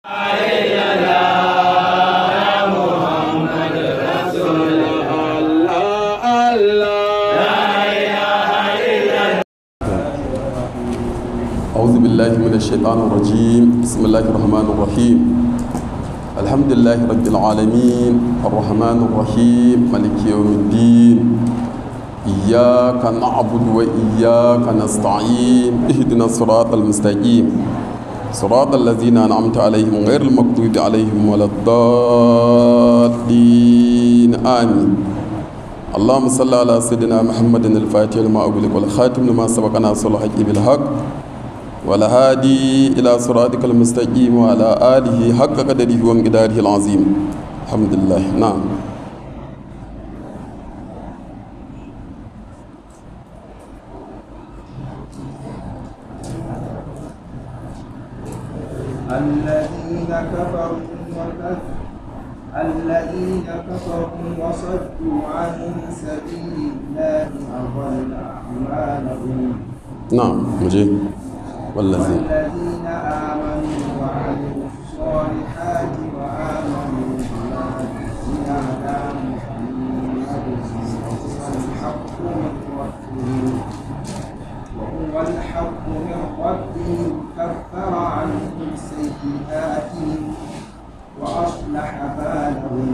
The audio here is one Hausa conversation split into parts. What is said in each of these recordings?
أعوذ بالله من الشيطان الرجيم بسم الله الرحمن الرحيم الحمد لله رب العالمين الرحمن الرحيم ملك يوم الدين إياك نعبد وإياك نستعين اهدنا الصراط المستقيم صراط الذين أنعمت عليهم غير المغضوب عليهم ولا الضالين آمين اللهم صل على سيدنا محمد الفاتح لما أغلق والخاتم لما سبق ناصر الحق بالحق والهادي إلى صراطك المستقيم وعلى آله حق قدره ومقداره العظيم الحمد لله نعم الذين كفروا وكف الذين كفروا وصدوا عن سبيل الله أضل أعمالهم نعم مجيب والذين والذين آمنوا وعملوا الصالحات وآمنوا بما أنزل على محمد وهو الحق من ربهم وهو الحق من ربهم كفر عنهم سيئاتهم وأصلح بالهم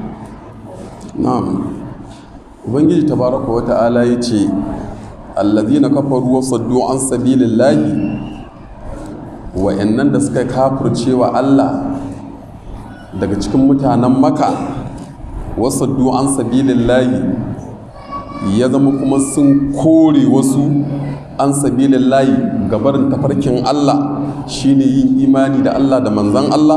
na'am ubangiji tabaraka wa ta'ala ya ce allazina kafaru wa saddu an sabilillahi wa'annan da suka kafirce wa Allah daga cikin mutanen maka wa saddu an sabilillahi ya zama kuma sun kore wasu an sabilillahi gabarin tafarkin Allah shine yin imani da Allah da manzan Allah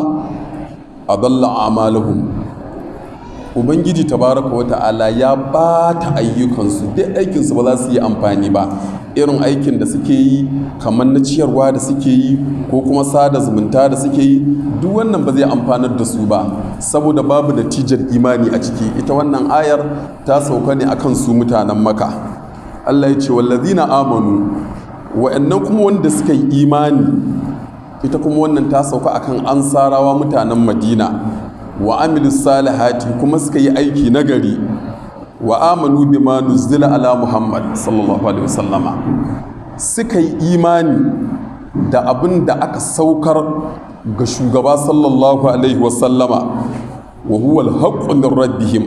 adalla amalahum ubangiji tabaraka wata'ala ya bata ayyukansu duk aikinsu ba za su yi amfani ba irin aikin da suke yi kamar na ciyarwa da suke yi ko kuma sada zumunta da suke yi duk wannan ba zai amfanar da su ba saboda babu natijar imani a ciki ita wannan ayar ta sauka ne akan su mutanen maka allah ya ce wallazina amanu wa'annan kuma wanda suka yi imani ita kuma wannan ta sauka akan ansarawa mutanen madina wa amilu salihati kuma suka yi aiki nagari wa amanu bima nuzila ala muhammad sallallahu alaihi wasallama suka yi imani da abin da aka saukar ga shugaba sallallahu alaihi wasallama wa huwa alhaqqu min rabbihim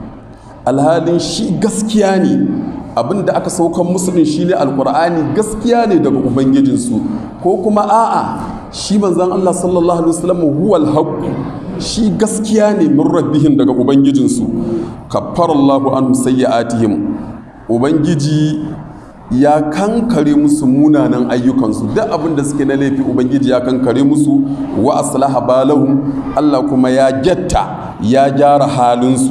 alhalin shi gaskiya ne abin da aka saukar musu din shine alqur'ani gaskiya ne daga ubangijinsu ko kuma a'a shi manzon Allah sallallahu alaihi wasallam huwa alhaqqu shi gaskiya ne min rabbihim daga ubangijinsu kaffarallahu an sayyi'atihim ubangiji ya kankare musu munanan ayyukansu duk abin da suke na laifi ubangiji ya kankare musu wa aslaha balahum Allah kuma ya getta ya gyara halinsu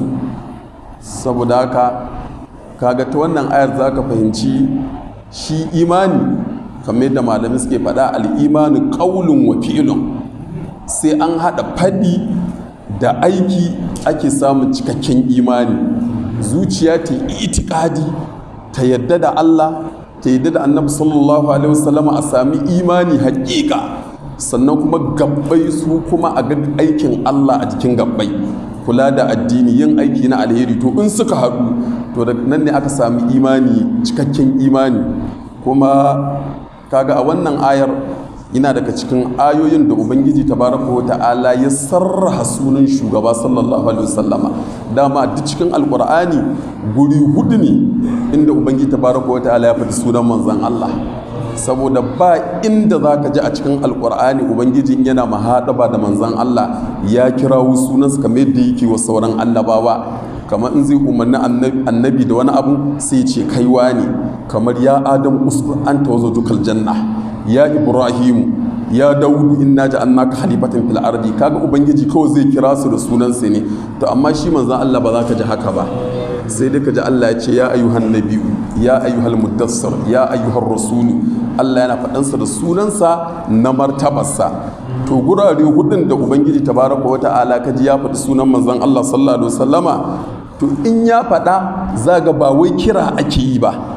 saboda haka kaga ta wannan ayar za ka fahimci shi imani kamar yadda malamai suke faɗa al'imani ƙaulun wa fi'ilun sai an haɗa faɗi da aiki ake samun cikakken imani zuciya ta itikadi ta yadda da Allah ta yadda da annabi sallallahu alaihi wasallama a sami imani haƙiƙa sannan kuma gabbai su kuma a ga aikin Allah a jikin gabbai kula da addini yin aiki na alheri to in suka haɗu to da nan ne aka sami imani cikakken imani kuma kaga a wannan ayar yana daga cikin ayoyin da ubangiji tabaraka wa ta'ala ya sarraha sunan shugaba sallallahu alaihi wasallama dama duk cikin alkur'ani guri hudu ne inda ubangiji tabaraka wa ta'ala ya faɗi sunan manzon Allah saboda ba inda za ka ji a cikin alkur'ani ubangiji yana mahaɗaba da manzon Allah ya kirawo sunansa kamar yadda yake wa sauran annabawa kamar in zai umarni annabi da wani abu sai ce kaiwa ne kamar ya adam uskur an tawazo dukal janna ya ibrahimu ya daudu inna ja'alnaka khalifatan fil ardi kaga ubangiji kawai zai kira su da sunansa ne to amma shi manzon Allah ba za ka ji haka ba sai dai ka ji Allah ya ce ya ayyuhan nabiyu ya ayyuhal muddassir ya ayyuhar rasulu Allah yana faɗansa da sunansa na martabarsa to gurare hudun da ubangiji tabaraka wa ta'ala ka ji ya faɗi sunan manzon Allah sallallahu alaihi wasallama to in ya faɗa za ga ba wai kira ake yi ba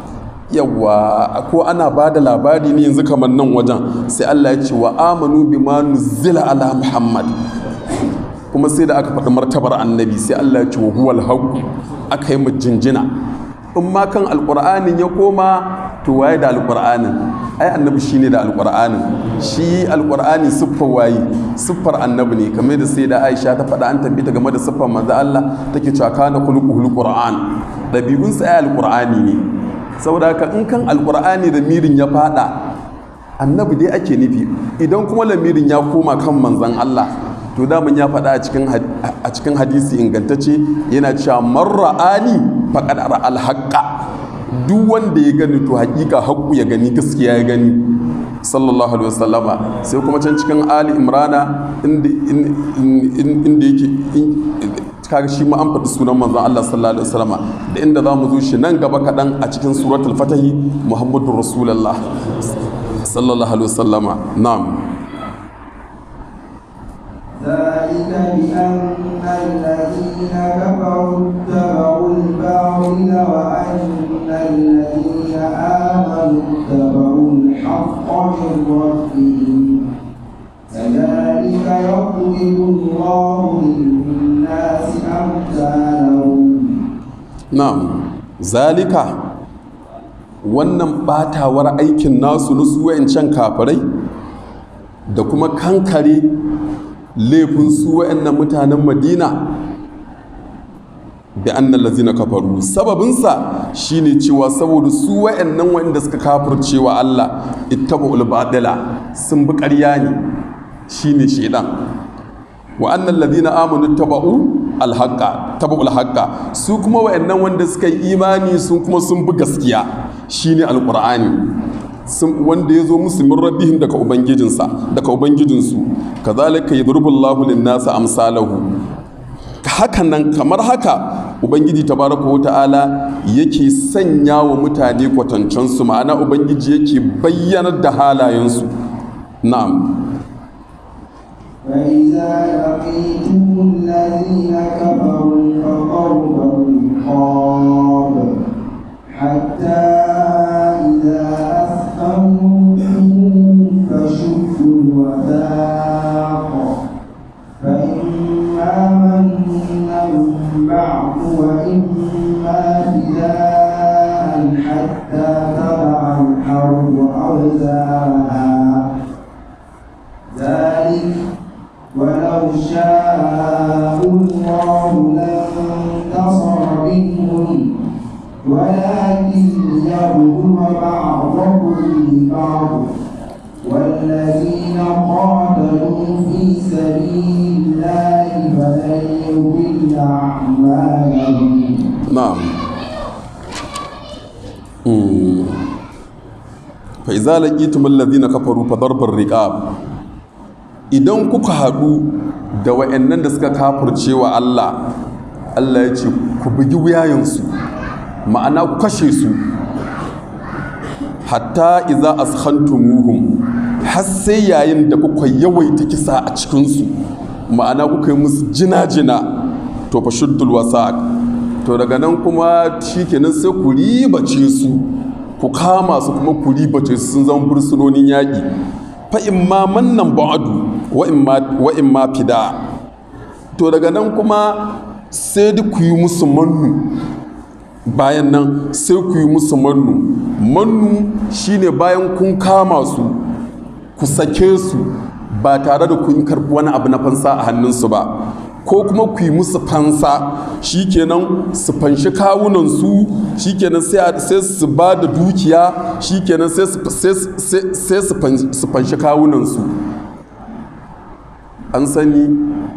yawa ko ana ba da labari ne yanzu kamar nan wajen sai Allah ya ce wa amanu bima nuzila ala muhammad kuma sai da aka faɗi martabar annabi sai Allah ya ce wa huwal haqq aka yi jinjina in ma kan alƙur'anin ya koma to waye da alƙur'anin ai annabi shine da alƙur'anin shi alƙur'ani siffar waye siffar annabi ne kamar da sai da Aisha ta faɗa an tabbata game da siffar manzo Allah take cewa kana khuluquhul qur'an dabi'un sa ai alƙur'ani ne saboda haka in kan alƙur'ani da mirin ya faɗa annabi dai ake nufi idan kuma lamirin ya koma kan manzon Allah to daman ya faɗa a cikin hadisi ingantacce yana cewa marra'ani faƙad alhaƙa duk wanda ya gani to haƙiƙa haƙu ya gani gaskiya ya gani sallallahu alaihi wasallama sai kuma can cikin ali imrana inda yake kaga shi ma an faɗi sunan manzon Allah sallallahu alaihi wasallama da inda za mu zo shi nan gaba kaɗan a cikin suratul fatahi muhammadu rasulullah sallallahu alaihi wasallama na'am ذلك بأن الذين كفروا اتبعوا الباطل وأن الذين آمنوا اتبعوا الحق من ربهم كذلك يضرب الله للناس أمثالهم na'am zalika wannan batawar aikin nasu na su wayancan kafirai da kuma kankare laifin su wa'annan mutanen madina bi annal lazina kafaru sababinsa shine cewa saboda su wa'annan wa'anda suka kafircewa Allah ittaba'ul batila sun bi ƙarya ne shine shedan wa annal ladina amanu taba'u alhaqa taba'ul haqqa su kuma wa'annan wanda suka yi imani sun kuma sun bi gaskiya shine alqur'ani wanda ya zo musu min rabbihim daga ubangijinsa daga ubangijinsu kazalika yadrubullahu lin-nasi amsalahu hakan nan kamar haka ubangiji tabaraka wa ta'ala yake sanya wa mutane kwatancensu ma'ana ubangiji yake bayyanar da halayensu na'am فإذا لقيتم الذين كفروا فضرب الرقاب حتى إذا أثخنتم فشدوا الوثاق فإما منا بعد وإما فداء حتى تضع الحرب أوزارها ذلك ولو شاء الله لانتصر منهم ولكن يبلو بعضكم ببعض والذين قاتلوا في سبيل الله فلن يضل أعمالهم na'am fa iza laqitum alladhina kafaru fa darbar riqab idan kuka haɗu da wa'annan da suka kafirce wa Allah Allah ya ce ku bugi wuyayensu ma'ana ku kashe su hatta iza askhantumuhum har sai yayin da kuka yawaita kisa a cikinsu ma'ana kuka yi musu jina-jina to fa shuddul wasaq to daga nan kuma shikenan sai ku ribace su ku kama su kuma ku ribace su sun zama fursunonin yaƙi fa in ma mannan ba'adu wa in ma fida to daga nan kuma sai duk ku yi musu mannu bayan nan sai ku yi musu mannu mannu shine bayan kun kama su ku sake su ba tare da kun karɓi wani abu na fansa a hannunsu ba ko kuma ku yi musu fansa shikenan su fanshi kawunansu shikenan sai su ba da dukiya shikenan sai su fanshi kawunansu an sani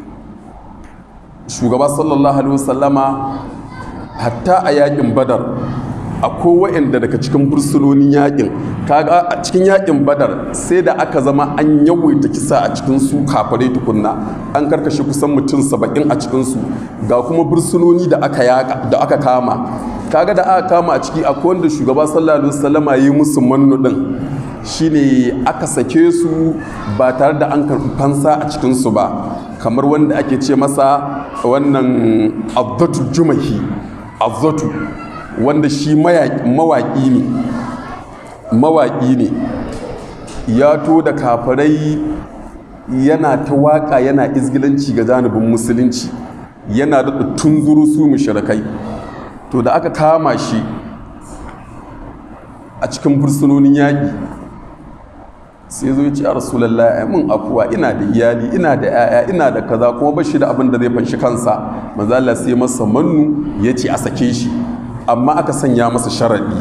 shugaba sallallahu alaihi wasallama hatta a yakin badar akwai wa'anda daga cikin bursunonin yakin kaga a cikin yakin badar sai da aka zama an yawaita kisa a cikin su kafare tukunna an karkashe kusan mutum saba'in a cikin su ga kuma bursunoni da aka yaka da aka kama kaga da aka kama a ciki akwai wanda shugaba sallallahu alaihi wasallama yi musu mannu din shine aka sake su ba tare da an karɓi fansa a cikin su ba kamar wanda ake ce masa wannan azzatu jumahi azzatu wanda shi mawaƙi ne mawaƙi ne ya to da kafirai yana ta waƙa yana izgilanci ga janibin musulunci yana da tunzuru su mushrikai to da aka kama shi a cikin fursunonin yaƙi sai zo ya ce a rasulallah ya mun afuwa ina da iyali ina da 'ya'ya ina da kaza kuma bashi da abin da zai fanshi kansa manzala sai masa mannu ya ce a sake shi amma aka sanya masa sharaɗi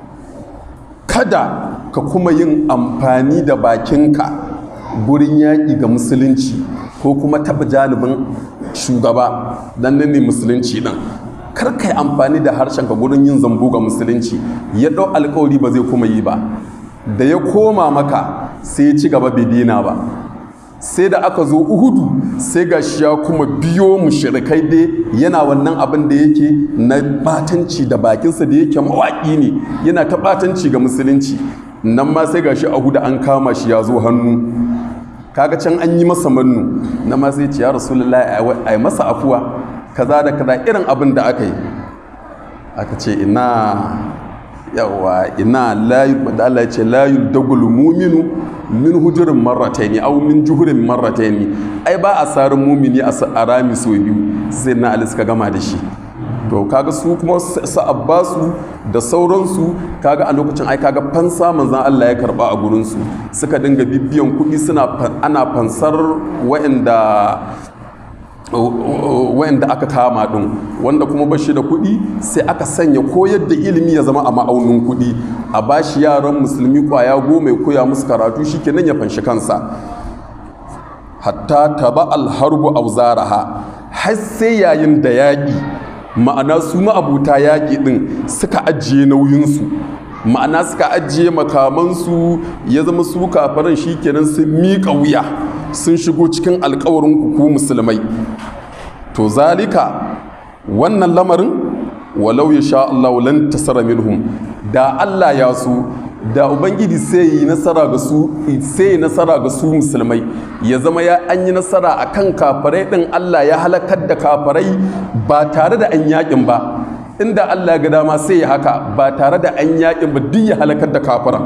kada ka kuma yin amfani da bakinka gurin yaƙi ga musulunci ko kuma taɓa janibin shugaba dan nan ne musulunci ɗin kar ka yi amfani da harshenka gurin yin zambo ga musulunci ya ɗau alkawari ba zai kuma yi ba da ya koma maka sai ya ci gaba bai dina ba sai da aka zo uhudu sai ga shi ya kuma biyo mushrikai dai yana wannan abin da yake na batanci da bakinsa da yake mawaƙi ne yana ta batanci ga musulunci nan ma sai ga shi uhudu an kama shi ya zo hannu kaga can an yi masa mannu na ma sai ce ya rasulullahi a yi masa afuwa kaza da kaza irin abin da aka yi aka ce ina yawa ina layu da Allah ya ce layu dagul muminu min hujurin marrataini aw min juhurin marrataini ai ba a sarin mumini a rami so biyu sai na Ali suka gama da shi to kaga su kuma su abbasu da sauransu kaga a lokacin ai kaga fansa manzan Allah ya karba a gurin su suka dinga bibiyan kuɗi suna ana fansar wa'anda wayanda aka kama din wanda kuma bashi da kuɗi sai aka sanya koyar da ilimi ya zama a ma'aunin kuɗi a bashi yaran musulmi kwaya goma ya koya musu karatu shikenan ya fanshi kansa hatta taba alharbu auzaraha har sai yayin da yaƙi ma'ana su ma'abuta yaƙi din suka ajiye nauyinsu ma'ana suka ajiye makamansu ya zama su kafaran shikenan sun miƙa wuya sun shigo cikin alkawarin ku musulmai to zalika wannan lamarin walau ya sha Allah lan tasara minhum da Allah ya so da ubangiji sai yi nasara ga su sai yi nasara ga su musulmai ya zama ya an yi nasara akan kafarai din Allah ya halakar da kafarai ba tare da an yakin ba inda Allah ga dama sai ya haka ba tare da an yakin ba duk ya halakar da kafaran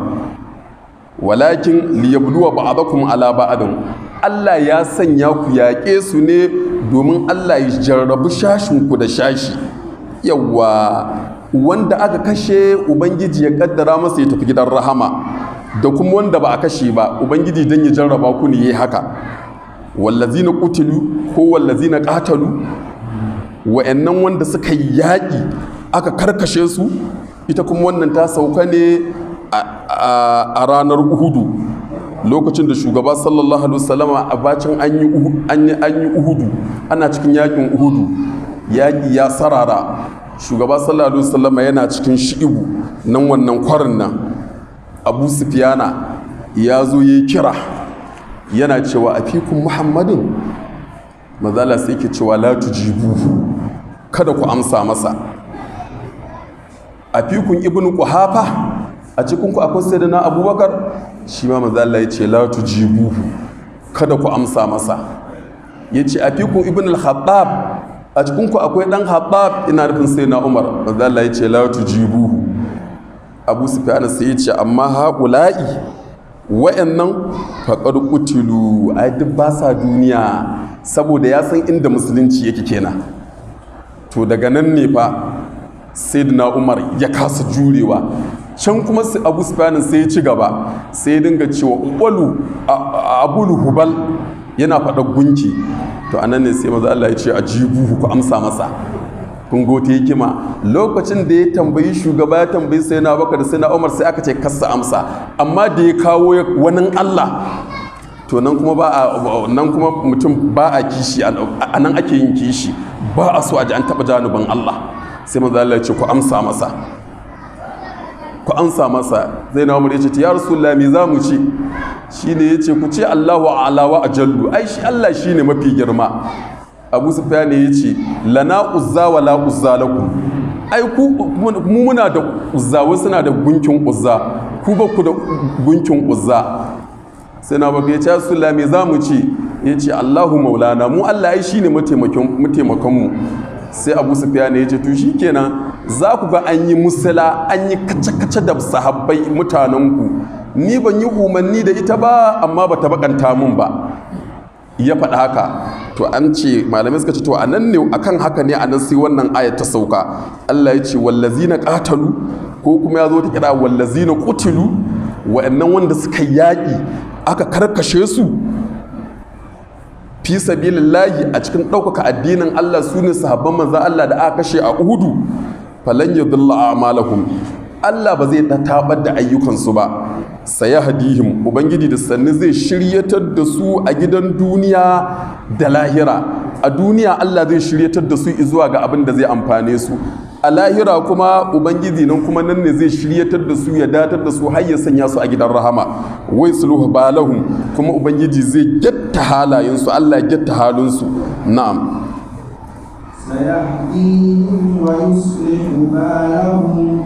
walakin liyabluwa ba'dakum ala ba'din Allah ya sanya ku yaƙe su ne domin Allah ya jarrabu shashinku da shashi yawa wanda aka kashe ubangiji ya kaddara masa ya tafi gidan rahama da kuma wanda ba a kashe ba ubangiji don ya jarraba ku ne ya haka wallazina qutilu ko wallazina qatalu wa'annan wanda suka yi yaƙi aka karkashe su ita kuma wannan ta sauka ne a ranar uhudu lokacin da shugaba sallallahu alaihi wasallama a bacin an yi uhudu ana cikin yakin uhudu yaƙi ya sarara shugaba sallallahu alaihi wasallama yana cikin shi'ibu nan wannan kwarin nan abu sufiyana ya zo ya kira yana cewa a fikun muhammadin mazala sai ke cewa la tujibu kada ku amsa masa a fikun ibn kuhafa a cikinku akwai sayyidina abubakar shi ma mazala ya ce la tujibuhu kada ku amsa masa ya ce a fikun ibn al-khattab a cikinku akwai dan khattab ina nufin sayyidina umar mazala ya ce la tujibuhu abu sufyan sai ya ce amma haƙula'i wa'annan faƙar kutilu ai duk ba sa duniya saboda ya san inda musulunci yake kenan to daga nan ne fa sayyidina umar ya kasa jurewa can kuma abu sufyanin sai ya ci gaba sai ya dinga cewa ubalu abulu hubal yana faɗa gunki to anan ne sai maza Allah ya ce a jibuhu ku amsa masa kun gote hikima lokacin da ya tambayi shugaba ya tambayi sai na bakar sai na umar sai aka ce kasa amsa amma da ya kawo wani Allah to nan kuma ba a nan kuma mutum ba a kishi a nan ake yin kishi ba a so a ji an taɓa janubin Allah sai maza Allah ya ce ku amsa masa ku amsa masa zai na umar ya ce ya rasulullah me za mu ce shi ne ya ce ku ce allahu alawa a jallu ai shi allah shi ne mafi girma abu sufyan ya ce lana uzza wa la uzza lakum ai ku mu muna da uzza wasu suna da gunkin uzza ku ba ku da gunkin uzza sai na baka ya ce rasulullah me za mu ce ya ce allahu maulana mu allah ai shi ne mataimakon mu sai abu sufyan ya ce to shikenan za ku ga an yi musula an yi kace-kace da sahabbai mutanenku ni ban yi umarni da ita ba amma ba ta bakanta mun ba ya faɗa haka to an ce malamai suka ce to a nan ne akan haka ne a nan sai wannan aya ta sauka Allah ya ce wallazina qatalu ko kuma ya zo ta kira wallazina qutilu wa'annan wanda suka yaƙi aka karkashe su fi sabilillahi a cikin ɗaukaka addinin Allah su ne sahabban manzan Allah da aka kashe a Uhudu falan yadullah a'malahum Allah ba zai tabar da ayyukansu ba saya hadihim ubangiji da sannu zai shiryatar da su a gidan duniya da lahira a duniya Allah zai shiryatar da su zuwa ga abin da zai amfane su a lahira kuma ubangiji nan kuma nan ne zai shiryatar da su ya datar da su har ya sanya su a gidan rahama wai sulhu balahum kuma ubangiji zai gyatta halayensu Allah ya gyatta halinsu na'am سيهديهم ويصلح بالهم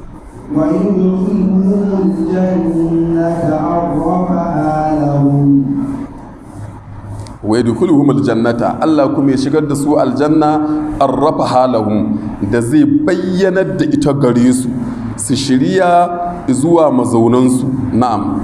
ويدخلهم الجنة عرفها لهم wa yadkhuluhum aljannata Allah kuma ya shigar da su aljanna arrafa halahum da zai bayyanar da ita gare su su shirya zuwa mazaunansu na'am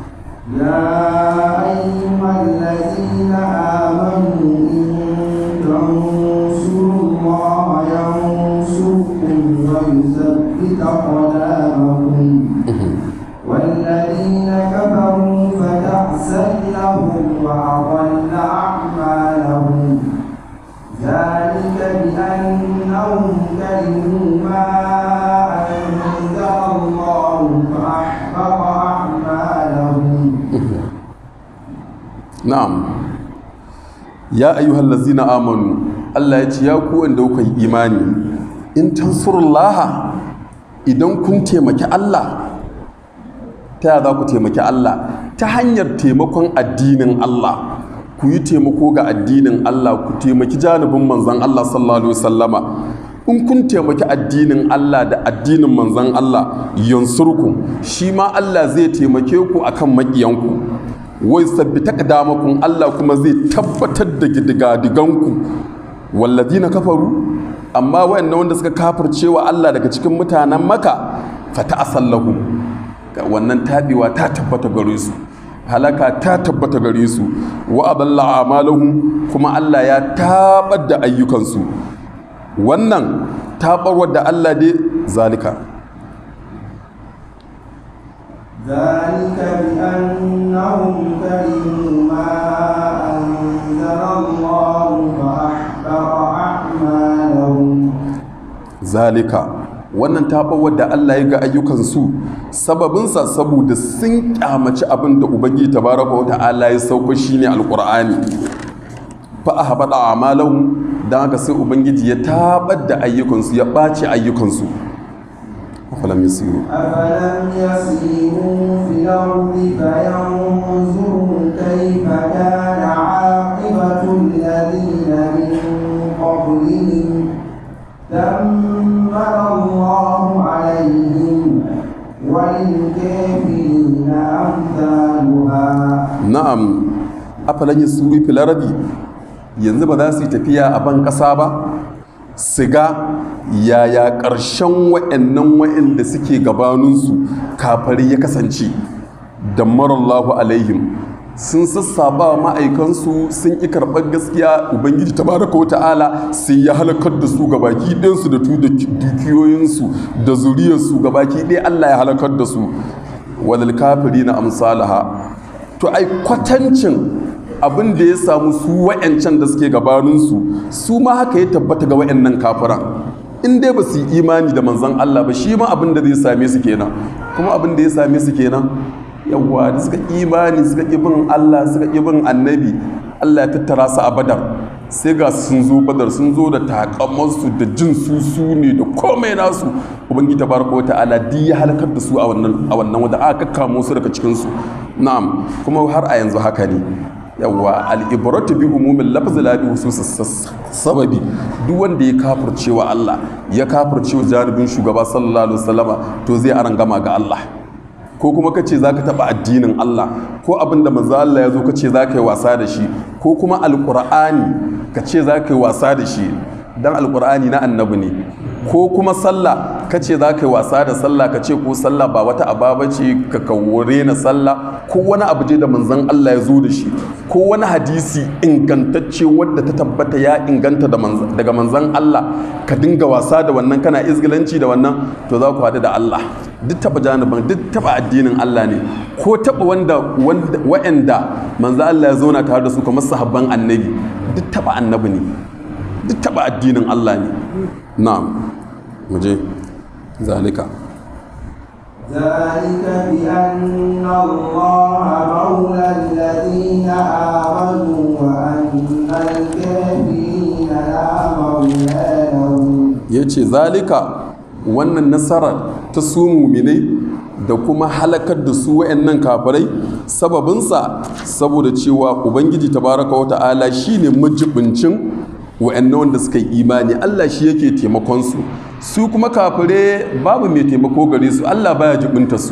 يا أيها الذين آمنوا إن تنصروا الله ينصركم ويثبت أقدامكم والذين كفروا فتعسا لهم وأضل أعمالهم ذلك بأنهم كرهوا ما أنزل الله فأحبط أعمالهم na'am ya ayyuhal ladzina amanu Allah ya ce ya ku wanda kuka yi imani in tansurullaha idan kun taimaki Allah ta yaya za ku taimaki Allah ta hanyar taimakon addinin Allah ku yi taimako ga addinin Allah ku taimaki janibin manzan Allah sallallahu alaihi wasallama in kun taimaki addinin Allah da addinin manzan Allah yansurku shi ma Allah zai taimake ku akan maƙiyanku wai sabbita kadamakun Allah kuma zai tabbatar da gidigadiganku walladina kafaru amma wayannan wanda suka kafircewa Allah daga cikin mutanen maka fata asallahu wannan taɓewa ta tabbata gare su halaka ta tabbata gare su wa adalla amalahum kuma Allah ya tabar da ayyukansu wannan tabarwar da Allah dai zalika ذلك بأنهم كرهوا ما أنزل الله فأحبط أعمالهم zalika wannan taɓawar da Allah ya ga ayyukansu sababinsa saboda sun kyamaci abin da ubangiji tabaraka wa ta'ala ya sauko shine alqur'ani fa ahbada a'malahum dan haka sai ubangiji ya tabar da ayyukansu ya ɓaci ayyukansu afalam yasiru أفلم يسيروا في الأرض فينظروا كيف كان عاقبة الذين من قبلهم دمر الله عليهم وللكافرين أمثالها na'am afalan yasiru fil ardi yanzu ba za su yi tafiya a ban ƙasa ba su ga yaya ƙarshen wa'annan wa'anda suke gabaninsu kafari ya kasance da marallahu alaihim sun sassaba ma'aikansu sun ƙi karɓar gaskiya ubangiji tabaraka wa ta'ala sai ya halakar da su gabaki ɗinsu da tu da dukiyoyinsu da zuriyarsu gabaki ɗaya allah ya halakar da su wadal kafiri na amsalaha to ai kwatancin abin da ya samu su wa'yancan da suke gabaninsu su ma haka ya tabbata ga wa'yannan kafiran in dai ba su yi imani da manzan Allah ba shi ma abin da zai same su kenan kuma abin da ya same su kenan yawwa da suka imani suka ƙi bin Allah suka ƙi bin annabi Allah ya tattara su a badar sai ga sun zo badar sun zo da takamansu da jin su su ne da komai nasu ubangiji tabaraka wa ta'ala duk ya halakar da su a wannan a wannan wanda aka kakkamo su daga cikin su na'am kuma har a yanzu haka ne yawa al'ibratu bi umumin lafzi la bi hususis sababi duk wanda ya kafirce wa Allah ya kafirce wa janibin shugaba sallallahu alaihi wasallama to zai aran gama ga Allah ko kuma kace zaka taba addinin Allah ko abin da manzo Allah ya zo kace zaka yi wasa da shi ko kuma alqur'ani kace zaka yi wasa da shi dan alqur'ani na annabi ne ko kuma sallah ka ce za ka yi wasa da sallah ka ce ko sallah ba wata ababa ce ka kawore na sallah ko wani abu je da manzon Allah ya zo da shi ko wani hadisi ingantacce wadda ta tabbata ya inganta daga manzon Allah ka dinga wasa da wannan kana izgilanci da wannan to za ku haɗu da Allah duk taɓa janibin duk taɓa addinin Allah ne ko taɓa wanda wa'anda manzon Allah ya zauna tare da su kamar sahabban annabi duk taɓa annabi ne duk taɓa addinin Allah ne na'am muje zalika ذلك بأن الله مولى الذين آمنوا وأن الكافرين لا مولى لهم ya ce zalika wannan nasarar ta su muminai da kuma halakar da su wa'annan kafirai sababinsa saboda cewa ubangiji tabaraka wa ta'ala shine majibincin wa'annan wanda suka yi imani Allah shi yake taimakon su su kuma kafire babu mai taimako gare su Allah baya jibinta su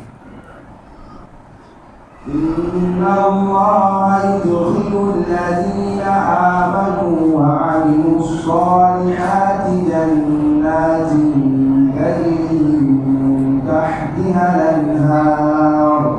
إن الله يدخل الذين آمنوا وعملوا الصالحات جنات تجري من تحتها الأنهار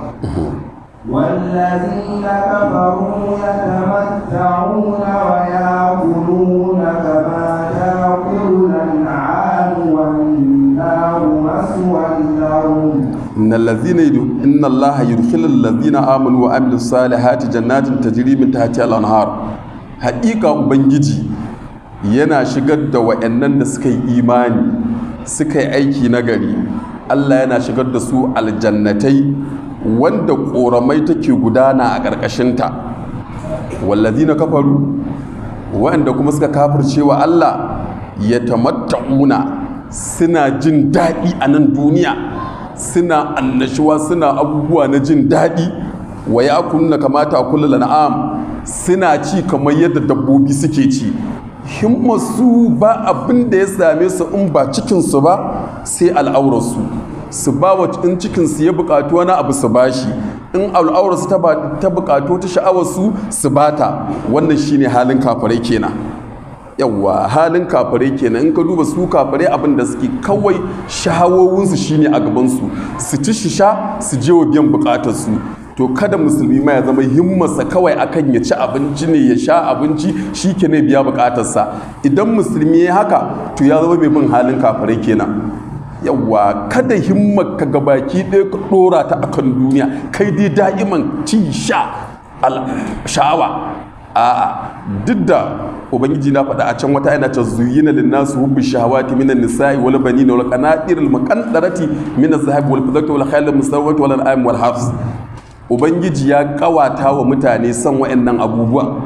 والذين كفروا يتمتعون ويأكلون كما تأكل الأنعام والنار مثوى لهم innal ladhina yudu inna allaha yudkhilul ladhina amanu wa amilus salihati jannatin tajri min tahtiha al-anhar haƙiƙa ubangiji yana shigar da wa'annan da suka yi imani suka yi aiki na gari Allah yana shigar da su aljannatai wanda ƙoramai take gudana a ƙarƙashinta wallazina kafaru wa'anda kuma suka kafirce wa Allah ya tamatta'una suna jin daɗi a nan duniya suna annashuwa suna abubuwa na jin daɗi wa ya kunna kamata kula lana'am suna ci kamar yadda dabbobi suke ci himmasu ba abin da ya same su in ba cikinsu ba sai al'aurarsu su ba wa in cikinsu ya buƙatu wani abu su bashi in al'aurarsu ta buƙatu ta sha'awarsu su bata wannan shine halin kafirai kenan yawwa halin kafirai kenan in ka duba su kafirai abin da suke kawai shahawowinsu shine a gabansu su ci shi sha su je wa biyan bukatarsu to kada musulmi ma ya zama himmarsa kawai akan ya ci abinci ne ya sha abinci shi ke ne biya bukatarsa idan musulmi ya haka to ya zama mai bin halin kafirai kenan yawwa kada himmar ka gabaki ɗaya ka ɗora ta akan duniya kai dai da'iman ci sha sha'awa a'a duk da ubangiji na faɗa a can wata yana ta zuyina linnasu hubbi shahawati minan nisa'i wal banina wal qanatir al muqantarati min az-zahabi wal fiddati wal khayl al musawwati wal an'am wal hafs ubangiji ya kawata wa mutane son wa'annan abubuwa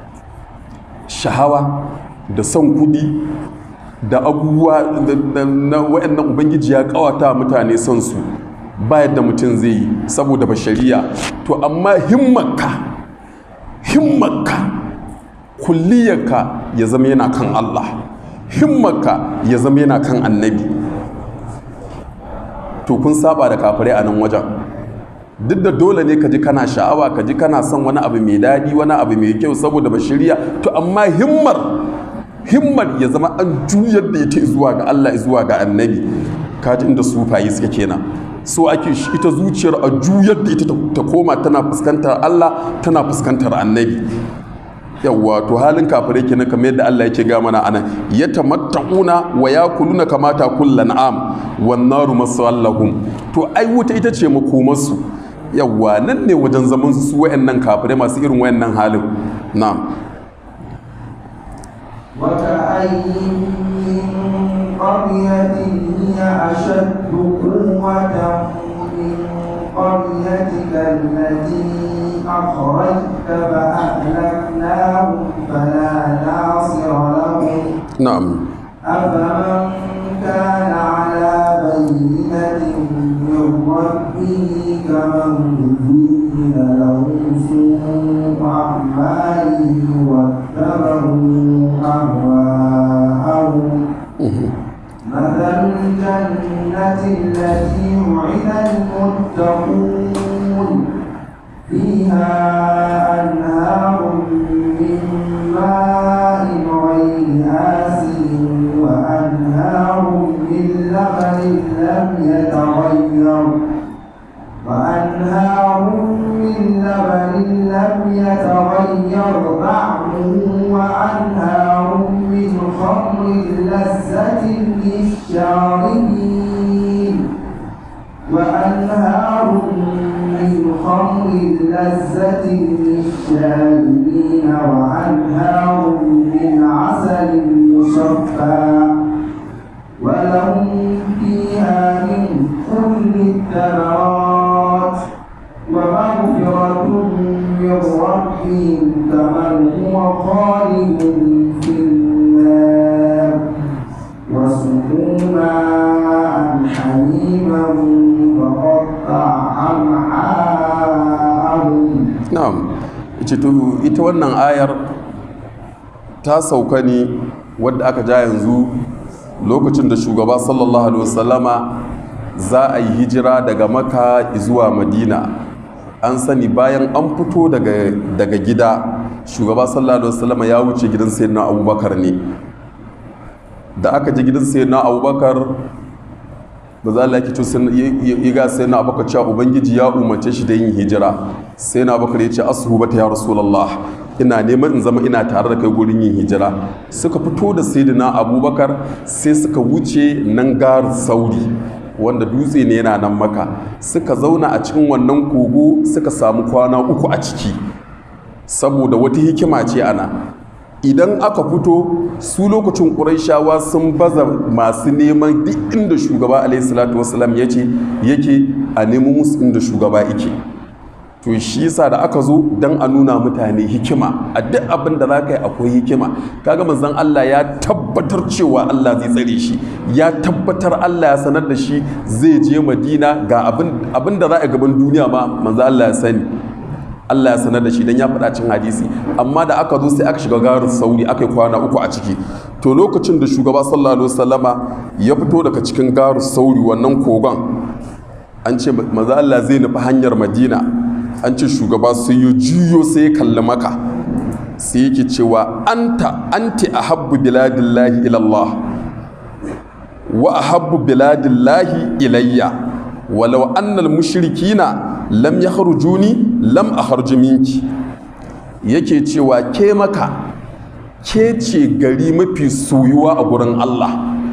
shahawa da son kudi da abubuwa na wa'annan ubangiji ya kawata wa mutane son su ba yadda mutum zai yi saboda bashariya to amma himmarka himmarka kulliyarka ya zama yana kan Allah himmarka ya zama yana kan annabi to kun saba da kafirai a nan wajen duk da dole ne ka ji kana sha'awa ka ji kana son wani abu mai daɗi wani abu mai kyau saboda bashiriya to amma himmar himmar ya zama an juyar da ita zuwa ga Allah zuwa ga annabi kaji inda sufayi suke kenan so ake ita zuciyar a juyar da ita ta koma tana fuskantar Allah tana fuskantar annabi yawwa to halin kafirai kenan kamar yadda Allah yake ga mana anan yatamatta'una wa yakuluna kamata kullan am wan naru masallahum to ai wuta ita ce makomarsu yawwa nan ne wajen zaman su wayannan kafirai masu irin wayannan halin na'am وكأي من قرية هي أشد قوة من قريتك التي أخرجت فأهلكناهم فلا ناصر لهم na'am أفمن كان على بينة من ربه كمن زين له سوء أعماله واتبعوا أهواءهم مثل الجنة التي وعد المتقون فيها أنهار من ماء غير آسن وأنهار لذة للشاربين وأنهار من خمر لذة للشاربين وأنهار من عسل مصفى ولهم فيها من كل الثمرات ومغفرة من ربهم كمن هو خالد في النار وسقوا ماء حميما فقطع أمعاءهم na'am ita to ita wannan ayar ta sauka ne wadda aka ja yanzu lokacin da shugaba sallallahu alaihi wasallama za a yi hijira daga maka zuwa madina an sani bayan an fito daga, daga gida shugaba sallallahu alaihi wasallama ya wuce gidan sayyidina abubakar ne da aka je gidan sayyidina abubakar ba za a laki to ya ga sai na abubakar cewa ubangiji ya umarce shi da yin hijira sai na abubakar ya ce asuhu bata ya rasulallah ina neman in zama ina tare da kai gurin yin hijira suka fito da sayyidina abubakar sai suka wuce nan gar sauri wanda dutse ne yana nan maka suka zauna a cikin wannan kogo suka samu kwana uku a ciki saboda wata hikima ce ana idan aka fito su lokacin ƙuraishawa sun baza masu neman duk inda shugaba alaihissalatu wasalam ya ce yake a nemi musu inda shugaba yake to shi yasa da aka zo don a nuna mutane hikima a duk abin da za ka yi akwai hikima kaga manzon Allah ya tabbatar cewa Allah zai tsare shi ya tabbatar Allah ya sanar da shi zai je Madina ga abin da za a gaban duniya ma manzon Allah ya sani Allah ya sanar da shi don ya faɗa cin hadisi amma da aka zo sai aka shiga garin sauri aka yi kwana uku a ciki to lokacin da shugaba sallallahu alaihi wasallama ya fito daga cikin garin sauri wannan kogon an ce maza Allah zai nufi hanyar Madina an ce shugaba sai ya juyo sai ya kalli maka sai yake cewa anta anti ahabbu biladillahi ilallah wa ahabbu biladillahi ilayya walau annal mushrikina lam ya harjuni lam a harji minki yake cewa ke maka ke ce gari mafi soyuwa a gurin Allah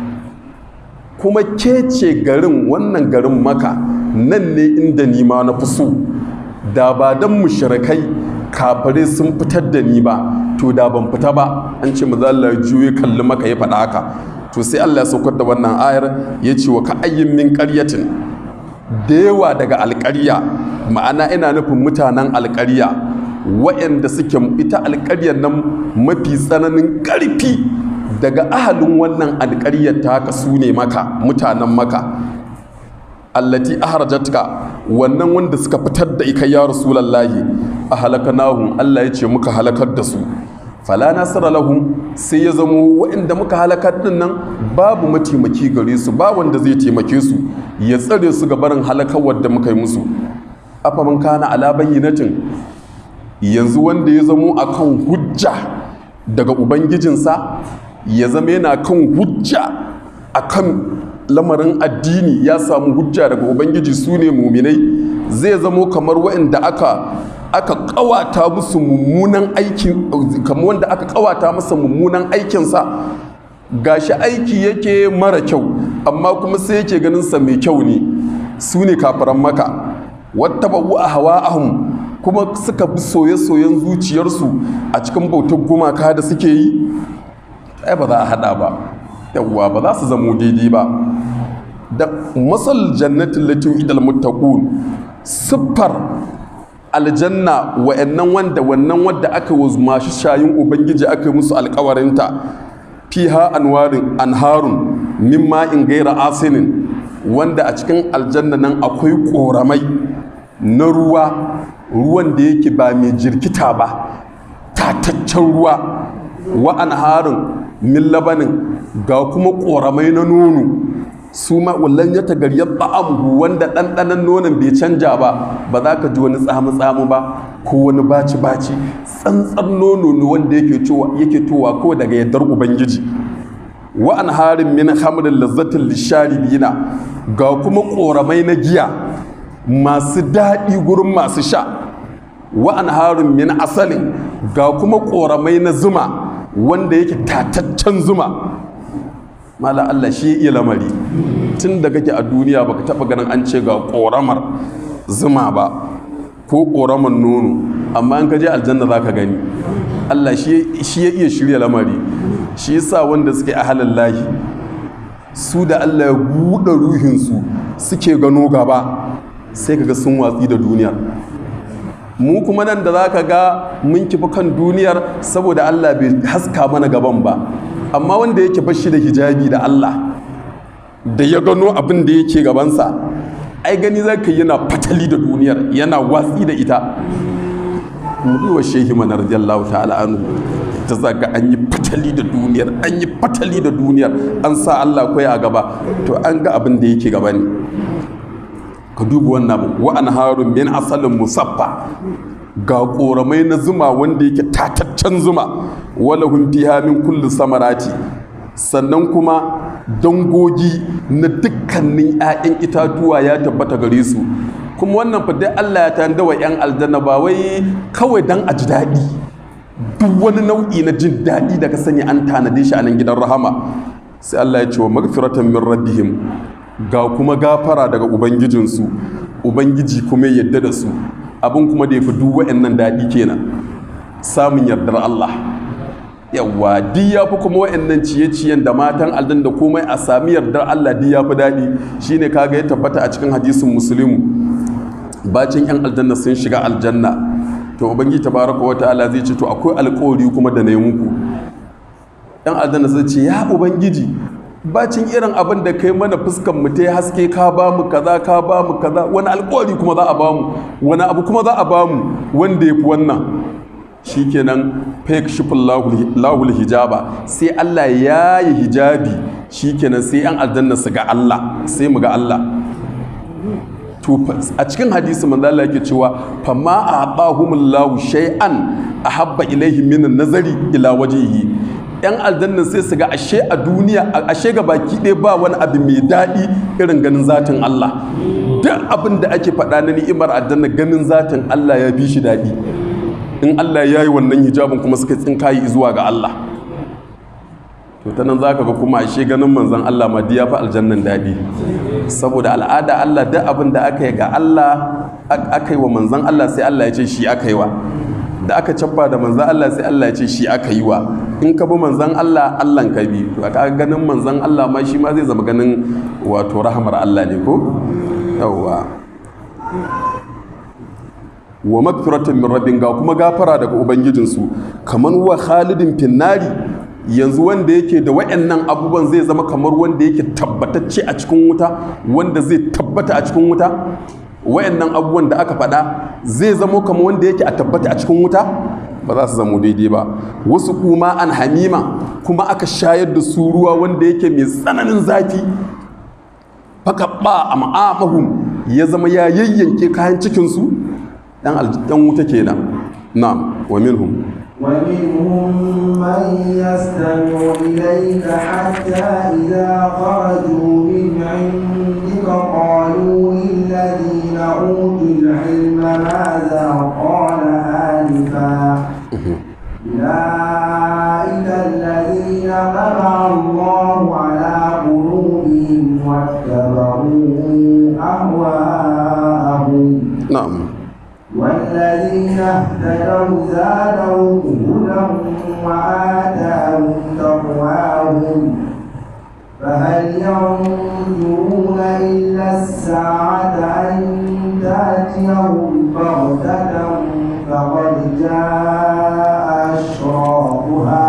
kuma ke ce garin wannan garin maka nan ne inda ni ma na fi so da ba don mushrikai kafare sun fitar da ni ba to da ban fita ba an ce maza Allah ya juye kalli maka ya faɗa haka to sai Allah ya saukar da wannan ayar ya ce wa ka ayyin min ƙaryatin da yawa daga alƙarya ma'ana ina nufin mutanen alƙarya waɗanda suke ita alƙaryar nan mafi tsananin ƙarfi daga ahalin wannan alƙaryar ta haka su ne maka mutanen maka allati ahrajatka wannan wanda suka fitar da ika ya rasulallahi a halakanahum Allah ya ce muka halakar da su fala nasara lahum sai ya zamo waɗanda muka halakar din nan babu mataimaki gare su ba wanda zai taimake su ya tsare su ga barin halakawar da muka yi musu afaman kana ala bayyinatin yanzu wanda ya zamo akan hujja daga ubangijinsa ya zama yana kan hujja akan lamarin addini ya samu hujja daga ubangiji su ne muminai zai zamo kamar waɗanda aka aka kawata musu mummunan aikin kamar wanda aka kawata masa mummunan aikinsa gashi aiki yake mara kyau amma kuma sai yake ganin sa mai kyau ne su ne kafiran maka wata ba'u a hawa ahun kuma suka bi soye-soyen zuciyarsu a cikin bautar gumaka da suke yi ai ba za a hada ba yawwa ba za su zamo daidai ba da masal jannatin latin idal muttaqun siffar aljanna wa'annan wanda wannan wanda aka yi masu shayin ubangiji aka yi musu alkawarinta fiha anwarin anharun min ma'in gaira asinin wanda a cikin aljanna nan akwai koramai na ruwa ruwan da yake ba mai jirkita ba tataccen ruwa wa anharun min labanin ga kuma koramai na nono su ma wallan ya tagaryar ta'amuhu wanda ɗanɗanon nonon bai canja ba ba za ka ji wani tsamu-tsamu ba ko wani baci-baci tsantsar nono ne wanda yake towa ko daga yardar ubangiji wa an harin min hamrin lazzatin lisharibina ga kuma ƙoramai na giya masu daɗi gurin masu sha wa an harin min asalin ga kuma ƙoramai na zuma wanda yake tataccen zuma mala Allah shi iya lamari tun da kake a duniya baka taba ganin an ce ga ƙoramar zuma ba ko ƙoramar nono amma in ka je aljanna za ka gani Allah shi ya iya shirya lamari shi yasa wanda suke a halin lahi su da Allah ya buɗe ruhinsu suke gano gaba sai kaga sun watsi da duniyar mu kuma nan da za ka ga mun kifi kan duniyar saboda Allah bai haska mana gaban ba amma wanda yake bashi da hijabi da Allah da ya gano abin da yake gabansa ai gani za ka yana fatali da duniyar yana watsi da ita wa shehi mana radiyallahu ta'ala anhu ta zaga an yi fatali da duniyar an yi fatali da duniyar an sa Allah kai a gaba to an ga abin da yake gaba ne ka duba wannan wa anharun min asalin musaffa ga koramai na zuma wanda yake tataccen zuma wala hum fiha min kulli samarati sannan kuma dangogi na dukkanin 'ya'yan itatuwa ya tabbata gare su kuma wannan fa dai Allah ya tanda wa 'yan aljanna ba wai kawai dan a ji daɗi duk wani nau'i na jin daɗi da ka sani an tanade shi a nan gidan rahama sai Allah ya ce wa magfiratan min rabbihim ga kuma gafara daga ubangijinsu ubangiji kuma yadda da su abin kuma da ya fi duk wa'annan daɗi kenan samun yardar Allah yawa di ya fi kuma wa'annan ciye-ciyen da matan aldan da komai a sami yardar Allah di ya fi daɗi shine kaga ya tabbata a cikin hadisin musulmi bacin yan aljanna sun shiga aljanna to ubangiji tabaraka wa ta'ala zai ce to akwai alƙawari kuma da na yi muku yan aljanna zai ce ya ubangiji bacin irin abin da kai mana fuskan mu ta haske ka ba mu kaza ka ba mu kaza wani alƙawari kuma za a ba mu wani abu kuma za a ba mu wanda ya fi wannan shikenan fake shifin lahul hijaba sai Allah ya yi hijabi shikenan sai yan aljanna su ga Allah sai mu ga Allah to a cikin hadisi manzo Allah yake cewa fama a'tahumullahu shay'an ahabba ilaihi min nazari ila wajhihi yan aljanna sai su ga ashe a duniya ashe ga baki ɗaya ba wani abu mai daɗi irin ganin zatin Allah duk abin da ake faɗa na ni'imar aljanna ganin zatin Allah ya fi shi daɗi in Allah ya yi wannan hijabin kuma suka tsinkayi zuwa ga Allah to ta nan za ka ga kuma ashe ganin manzan Allah ma ya fi aljannan daɗi saboda al'ada Allah duk abin da aka yi ga Allah aka yi wa manzan Allah sai Allah ya ce shi aka yi wa da aka cabba da manzan Allah sai Allah ya ce shi aka yi wa in ka bi manzan Allah Allah ka bi to aka ganin manzan Allah ma shi ma zai zama ganin wato rahamar Allah ne ko yawwa wa magfiratan min rabbin ga kuma gafara daga ubangijinsu kaman wa khalidin finnari yanzu wanda yake da wayannan abubuwan zai zama kamar wanda yake tabbatacce a cikin wuta wanda zai tabbata a cikin wuta wayannan abubuwan da aka faɗa zai zama kamar wanda yake a tabbata a cikin wuta ba za su zamo daidai ba wasu kuma an hamima kuma aka shayar da su ruwa wanda yake mai tsananin zafi fakaɓa a ma'amahum ya zama ya yayyanke kayan cikinsu ɗan wuta kenan na wa minhum ومنهم من يستمع إليك حتى إذا خرجوا من عندك قالوا للذين أوتوا العلم ماذا قال آنفا أولئك الذين طبع الله على قلوبهم واتبعوا أهواءهم na'am والذين اهتدوا زادهم هدى وآتاهم تقواهم فهل ينظرون إلا الساعة أن تأتيهم بغتة فقد جاء أشراطها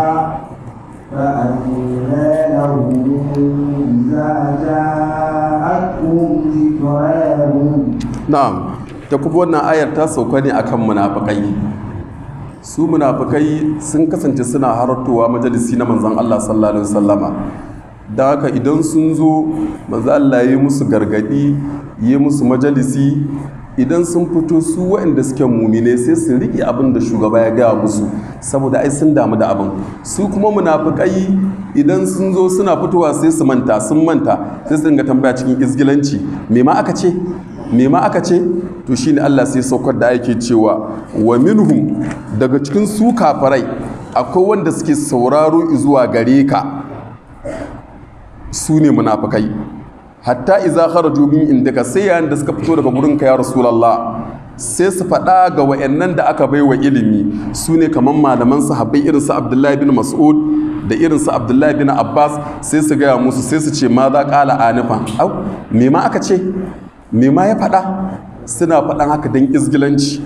فأنى لهم إذا جاءتهم ذكراهم na'am ta kuma wannan ayar ta sauka ne akan munafikai su munafikai sun kasance suna haratowa majalisi na manzon Allah sallallahu alaihi wasallama da haka idan sun zo manzon Allah ya yi musu gargadi ya yi musu majalisi idan sun fito su waɗanda suke mumine sai su riƙe abin da shugaba ya gaya musu saboda ai sun damu da abin su kuma munafikai idan sun zo suna fitowa sai su manta sun manta sai su dinga tambaya cikin izgilanci me ma aka ce me ma aka ce to shine Allah sai saukar da yake cewa wa minhum daga cikin su kafarai akwai wanda suke sauraro zuwa gare ka su ne munafukai hatta iza kharaju min indaka sai yayin da suka fito daga gurin ka ya rasulullah sai su faɗa ga wayannan da aka baiwa ilimi su ne kamar malaman sahabbai irin su abdullahi bin mas'ud da irin su abdullahi bin abbas sai su gaya musu sai su ce ma za ƙala anifa au me ma aka ce me ma ya faɗa suna faɗan haka don izgilanci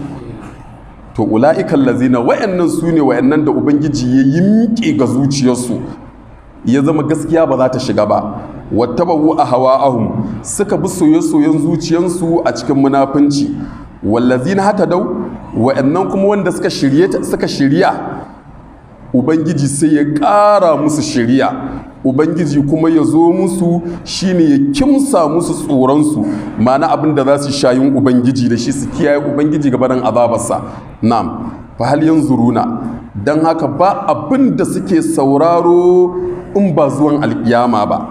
to ula'ikan lazina wayannan su ne wayannan da ubangiji ya yi miƙe ga zuciyarsu ya zama gaskiya ba za ta shiga ba wattabawu a hawa'ahum suka bi soye-soyen zuciyarsu a cikin munafunci wallazina hata dau wayannan kuma wanda suka shirye suka shirya ubangiji sai ya ƙara musu shirya ubangiji kuma ya zo musu shine ya kimsa musu tsoronsu ma'ana abin da za su shayin ubangiji da shi su kiyaye ubangiji gabanin azabarsa na'am fa hal yanzuruna dan haka ba abin da suke sauraro in ba zuwan alkiyama ba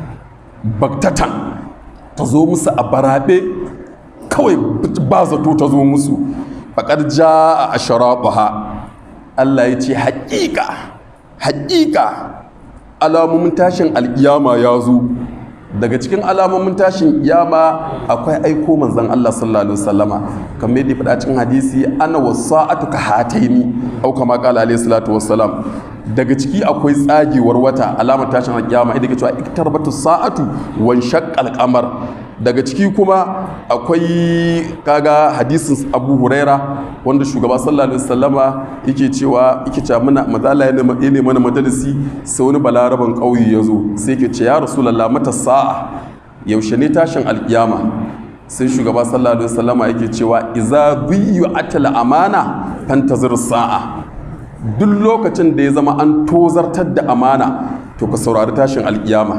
baktatan ta zo musu a barabe kawai ba zato ta zo musu faƙar ja a asharaɓuha Allah ya ce haƙiƙa haƙiƙa alamomin tashin alƙiyama ya zo daga cikin alamomin tashin ƙiyama akwai aiko manzan Allah sallallahu alaihi wasallama kamar yadda faɗa cikin hadisi ana wasa'atu ka hataini au kama qala alaihi salatu wassalam daga ciki akwai tsagewar wata alamar tashin alƙiyama idan ke cewa iktarbatu sa'atu wan shaqqal qamar daga ciki kuma akwai kaga hadisin abu huraira wanda shugaba sallallahu alaihi wasallama yake cewa yake cewa muna mazala ya ne mana majalisi sai wani balaraban ƙauye ya zo sai yake ce ya rasulullah mata sa'a yaushe ne tashin alkiyama sai shugaba sallallahu alaihi wasallama yake cewa iza biyu atala amana fantazir sa'a duk lokacin da ya zama an tozartar da amana to ka saurari tashin alkiyama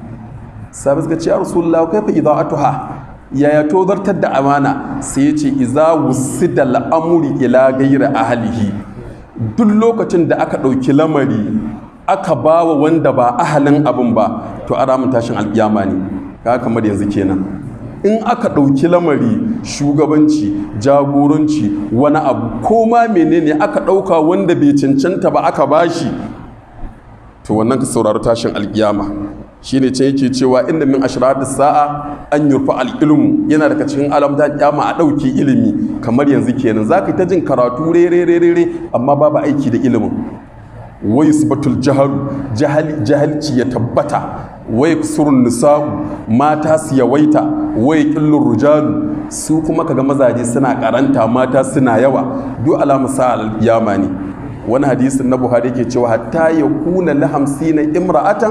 sabi suka ce ya rasulullah kai fa ida'atuha yaya tozartar da amana sai ya ce iza wusida al'amuri ila gaira ahalihi duk lokacin da aka ɗauki lamari aka ba wa wanda ba ahalin abin ba to a ramin tashin alƙiyama ne ka kamar yanzu kenan in aka ɗauki lamari shugabanci jagoranci wani abu ko ma menene aka ɗauka wanda bai cancanta ba aka bashi to wannan ka saurari tashin alƙiyama shine ce yake cewa inda min ashratis sa'a an yurfa al-ilmu yana daga cikin alamta kyama a ɗauki ilimi kamar yanzu kenan zaka ta jin karatu rere rere amma babu aiki da ilimin wai yusbatul jahalu jahilci ya tabbata wai kusurun nisa'u mata su yawaita wai ƙillun rujalu su kuma kaga mazaje suna karanta mata suna yawa duk alamu sa al-yama ne wani hadisin na buhari yake cewa hatta ya kuna la hamsina imra'atan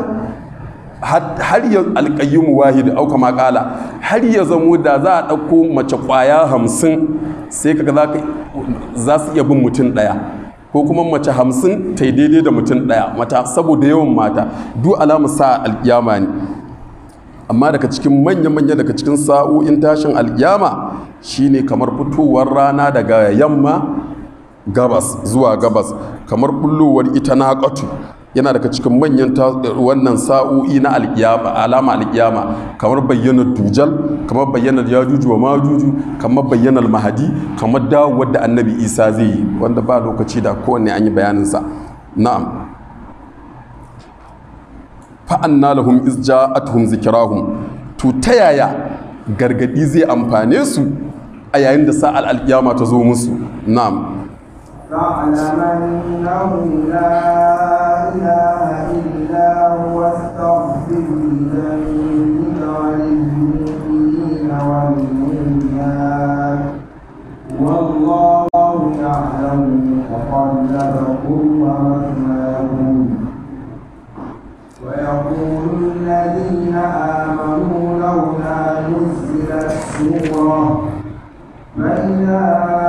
har ya alƙayyumu wahid au kama ƙala har ya zamo da za a ɗauko mace ƙwaya hamsin sai kaga za su iya bin mutum ɗaya ko kuma mace hamsin ta daidai da mutum ɗaya mata saboda yawan mata duk alamu sa alƙiyama ne amma daga cikin manya-manya daga cikin sa'o'in tashin alƙiyama shine kamar fitowar rana daga yamma gabas zuwa gabas kamar bullowar ita na yana daga cikin manyan wannan sa'o'i na alƙiyama alama alƙiyama kamar bayyanar dujal kamar bayyanar yajuju wa majuju kamar bayyanar mahadi kamar dawowar da annabi isa zai yi wanda ba lokaci da kowanne an yi bayaninsa na'am fa'anna lahum iz ja'atuhum zikrahum to ta yaya gargadi zai amfane su a yayin da sa'al alƙiyama ta zo musu na'am فاعلم أنه لا إله إلا هو واستغفر لذنبك وللمؤمنين والمؤمنات والله يعلم متقلبكم ومثواكم ويقول الذين آمنوا لولا نزلت سورة فإذا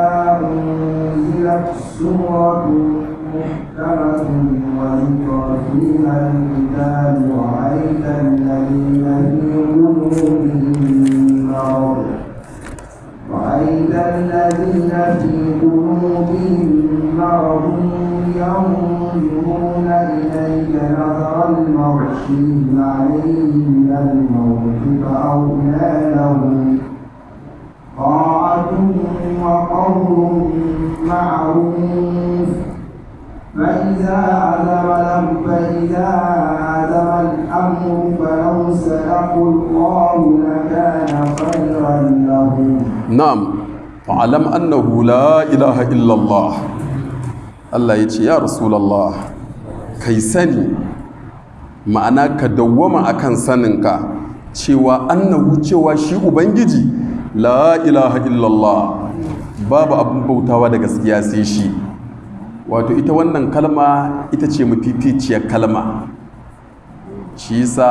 أنزلت سورة محكمة وذكر فيها الكتاب رأيت الذين في قلوبهم مرض رأيت الذين في قلوبهم مرض ينظرون إليك نظر المغشي عليه من الموت فأولى لهم طاعة وقول معروف فإذا عزم لم فإذا عزم الأمر فلو صدقوا الله لكان خيرا لهم na'am fa'alam annahu la ilaha illallah Allah ya ce ya rasulallah kai sani ma'ana ka dawwama akan saninka cewa annahu cewa shi ubangiji la ilaha illallah babu abin bautawa da gaskiya sai shi wato ita wannan kalma ita ce mafificiyar kalma shi yasa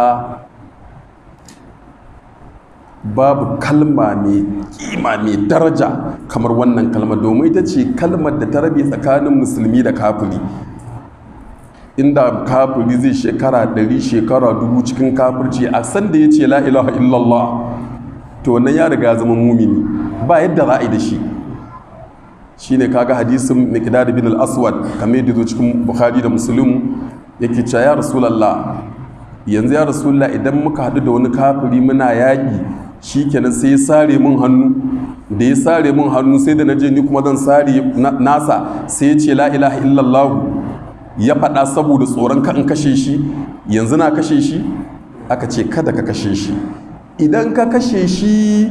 babu kalma mai kima mai daraja kamar wannan kalma domin ita ce kalmar da ta rabe tsakanin musulmi da kafiri inda kafiri zai shekara ɗari shekara dubu cikin kafirci a san da ya ce la ilaha illallah to wannan ya riga zama mumini ba yadda za a yi da shi shine kaga hadisin miqdad bin al-aswad kamar yadda zo cikin bukhari da muslim yake cewa ya rasulullah yanzu ya rasulullah idan muka haɗu da wani kafiri muna yaƙi shikenan sai ya sare mun hannu da ya sare mun hannu sai da na je ni kuma zan sare nasa sai ya ce la ilaha illallah ya faɗa saboda tsoron ka in kashe shi yanzu na kashe shi aka ce kada ka kashe shi idan ka kashe shi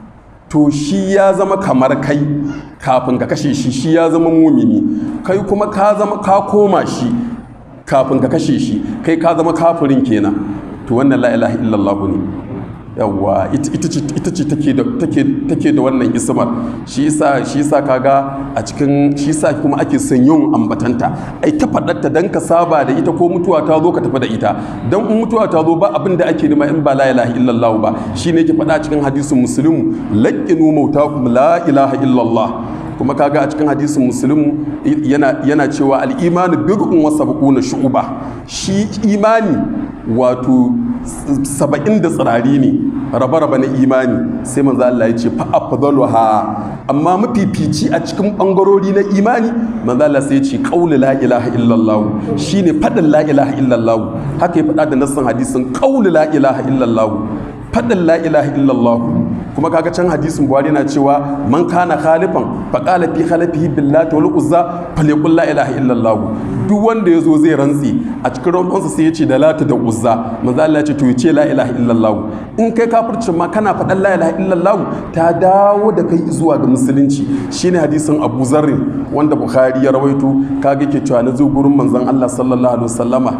to shi ya zama kamar kai kafin ka kashe shi shi ya zama mumini kai kuma ka zama ka koma shi kafin ka kashe shi kai ka zama kafirin kenan to wannan la ilaha illallah ne yawwa ita ce take da wannan ismar shi yasa shi yasa kaga a cikin shi yasa kuma ake son yin ambatanta ai ta faɗarta dan ka saba da ita ko mutuwa ta zo ka tafi da ita dan in mutuwa ta zo ba abin da ake nema in ba la ilaha illallah ba shine yake faɗa cikin hadisin muslim laqinu mautakum la ilaha illallah kuma kaga a cikin hadisin muslim yana yana cewa al-imanu bid'un wa sab'una shu'ba shi imani wato saba'in da tsirari ne raba-raba na imani sai manzo Allah ya ce fa afdaluha amma mafifici a cikin bangarori na imani manzo Allah sai ya ce qaulu la ilaha illallah shine fadin la ilaha illallah haka ya fada da nassan hadisin qaulu la ilaha illallah fadin la ilaha illallah kuma kaga can hadisin buhari na cewa man kana khalifan fa qala fi khalafihi billahi wal uzza falyaqul la ilaha illallah duk wanda yazo zai rantsi a cikin rantsansa sai ya ce da lata da uzza manzo Allah ya ce to ya ce la ilaha illallah in kai kafircin ma kana faɗan la ilaha illallah ta dawo da kai zuwa ga musulunci shine hadisin Abu Zarr wanda Bukhari ya rawaito kaga ke cewa na zo gurin manzon Allah sallallahu alaihi wasallama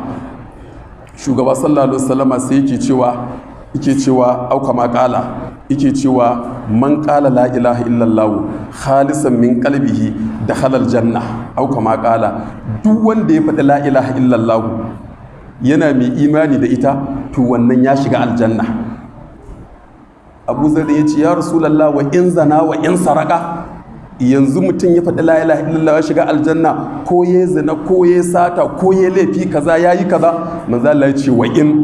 shugaba sallallahu alaihi wasallama sai yake cewa yake cewa auka ma kala yake cewa man kala la ilaha illallah khalisan min qalbihi da halal janna auka ma kala duk wanda ya faɗi la ilaha illallah yana mai imani da ita to wannan ya shiga aljanna abu zari ya ce ya rasulallah wa in zana wa in saraka yanzu mutum ya faɗi la ilaha illallah ya shiga aljanna ko ya zina ko ya sata ko ya laifi kaza yayi kaza manzo Allah ya ce wa in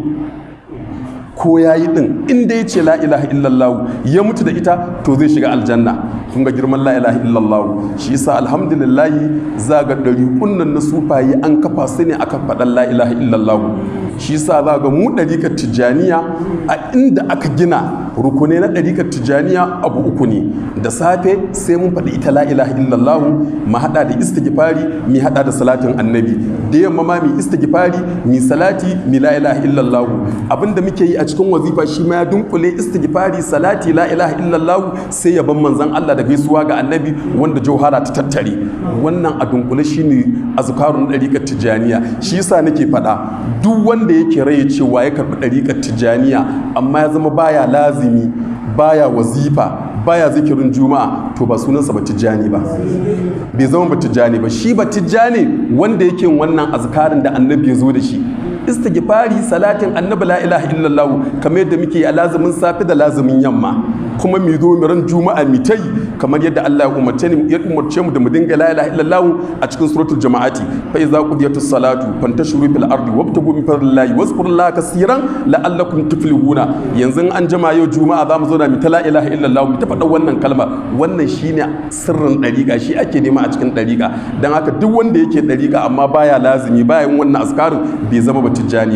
ko ya yi ɗin inda ya ce la ilaha illallah ya mutu da ita to zai shiga aljanna kun ga girman la ilaha illallah shi yasa alhamdulillah za ga ɗari kunnan na sufaye an kafa su ne aka faɗan la ilaha illallah shi yasa za ga mu ɗarikar tijjaniya a inda aka gina rukunai na ɗarikar tijjaniya abu uku ne da safe sai mun faɗi ita la ilaha illallah mu haɗa da istighfari mu haɗa da salatin annabi da yamma ma mu istighfari mu salati mu la ilaha illallah abinda muke yi a cikin wazifa shi ma ya dunkule istighfari salati la ilaha illallah sai ya ban manzon Allah da gaisuwa ga annabi wanda jauhara ta tattare wannan a dunkule shine azkarun dariqat tijaniya shi yasa nake faɗa duk wanda yake raye cewa ya karɓi dariqat tijaniya amma ya zama baya lazimi baya wazifa baya zikirin juma'a to ba sunansa ba tijjani ba bai zama ba tijjani ba shi ba tijjani wanda yake wannan azkarin da annabi ya zo da shi istighfari salatin annabi la ilaha illallah kamar yadda muke a lazumin safi da lazumin yamma kuma mu zo mu ran juma'a mi tai kamar yadda Allah ya umarce ni ya umarce mu da mu dinga la ilaha illallah a cikin suratul jama'ati fa iza qudiyatus salatu fantashuru fil ardi wabtagu min fadlillahi wazkurullaha kaseeran la'allakum tuflihuna yanzu an jama yau juma'a za mu zo da mu ta la ilaha illallah mu ta faɗa wannan kalma wannan shine sirrin dariƙa shi ake nema a cikin dariƙa dan haka duk wanda yake dariƙa amma baya lazimi baya yin wannan askarin bai zama ba tijjani ba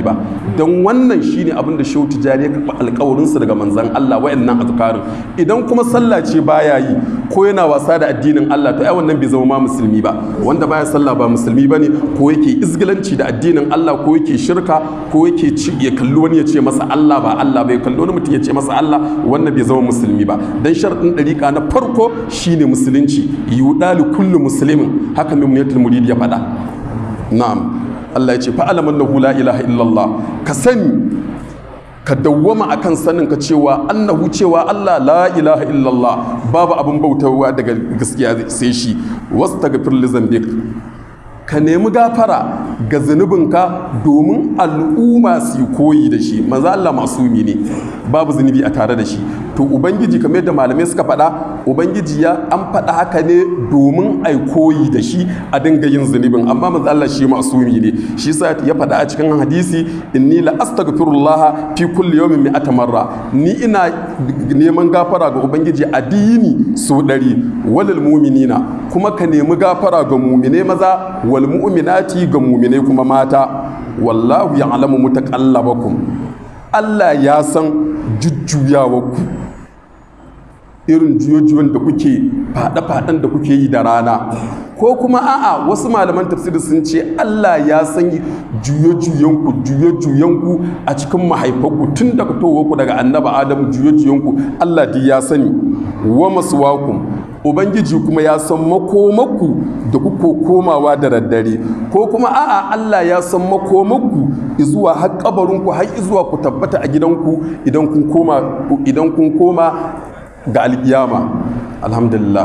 don wannan shine abin da shehu tijjani ya karɓi alƙawarinsa daga manzan Allah wa'annan azkarin idan kuma sallah ce baya yi ko yana wasa da addinin Allah to ai wannan bai zama ma musulmi ba wanda baya sallah ba musulmi bane ko yake izgilanci da addinin Allah ko yake shirka ko yake ci ya kalli wani ya ce masa Allah ba Allah bai kalli wani mutum ya ce masa Allah wannan bai zama musulmi ba dan sharadin dariƙa na farko shine musulunci yudalu kullu muslimin haka mimniyatul murid ya faɗa na'am Allah ya ce fa alaman lahu la ilaha illallah ka sani ka dawwama akan sanin ka cewa annahu cewa Allah la ilaha illallah babu abin bautawa daga gaskiya sai shi wastaghfir li zambik ka nemi gafara ga zunubinka domin al'umma su yi koyi da shi maza Allah masumi ne babu zunubi a tare da shi to ubangiji kamar yadda malamai suka faɗa ubangiji ya an faɗa haka ne domin ai koyi da shi a dinga yin zunubin amma maza Allah shi masumi ne shi sa ya faɗa a cikin hadisi inni la astaghfirullah fi kulli yawmin mi'ata marra ni ina neman gafara ga ubangiji a dini so ɗari walil mu'minina kuma ka nemi gafara ga mu'mine maza wal mu'minati ga mu'mine kuma mata wallahu ya'lamu mutaqallabakum Allah ya san jujjuyawarku irin juyojuwan da kuke faɗe-faɗen da kuke yi da rana ko kuma a'a wasu malaman tafsiri sun ce Allah ya san juye-juyenku juye-juyenku a cikin mahaifanku tun daga towarku daga annaba adamu juye-juyenku Allah duk ya sani wa masuwakum ubangiji kuma ya san makomaku da kuka komawa da daddare ko kuma a'a Allah ya san makomaku zuwa har kabarinku har zuwa ku tabbata a gidanku idan kun koma idan kun koma ga alkiyama alhamdulillah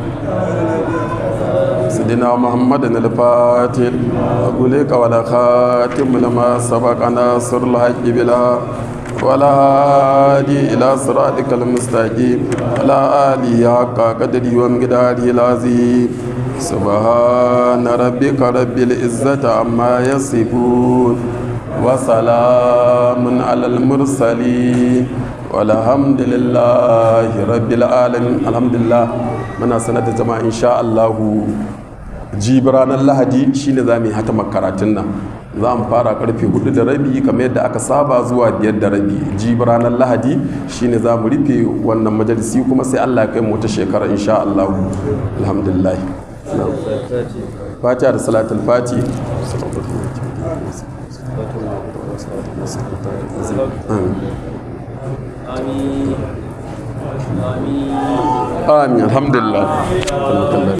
سيدنا محمد الفاتح أقولك ولا خاتم لما سبق ناصر الحق بلا ولا هادي إلى صراطك المستقيم ولا آله حق قدري ومقداره العظيم سبحان ربك رب العزة عما يصفون وسلام على المرسلين والحمد لله رب العالمين الحمد لله muna sanar da jama'a insha Allahu jibi ranar lahadi shine za mu yi hata karatun nan za mu fara karfe hudu da rabi kamar yadda aka saba zuwa biyar da rabi jibi ranar lahadi shine za mu rufe wannan majalisi kuma sai Allah ya kai mu wata shekara insha Allahu alhamdulillah fatiha da salatul fati آمين آمين amin alhamdulillah